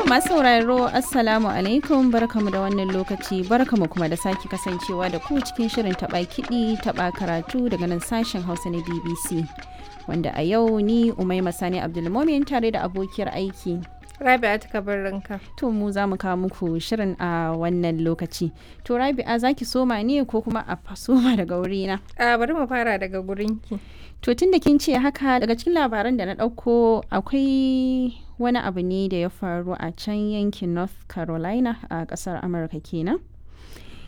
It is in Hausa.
masu sauraro Assalamu alaikum barkamu da wannan lokaci barkamu kuma da sake kasancewa da ku cikin shirin taɓa kiɗi taɓa karatu daga nan sashen Hausa na BBC. Wanda a yau ni Umaima Sani Abdulmomin tare da abokiyar aiki. Rabi'a ta ranka. To mu za mu kawo muku shirin a wannan lokaci. To Rabi'a za ki soma ne ko kuma a soma daga wurina? A bari mu fara daga gurinki. To tun da kin ce haka daga cikin labaran da na ɗauko akwai wani abu ne da ya faru a can yankin North Carolina a ƙasar Amurka kenan.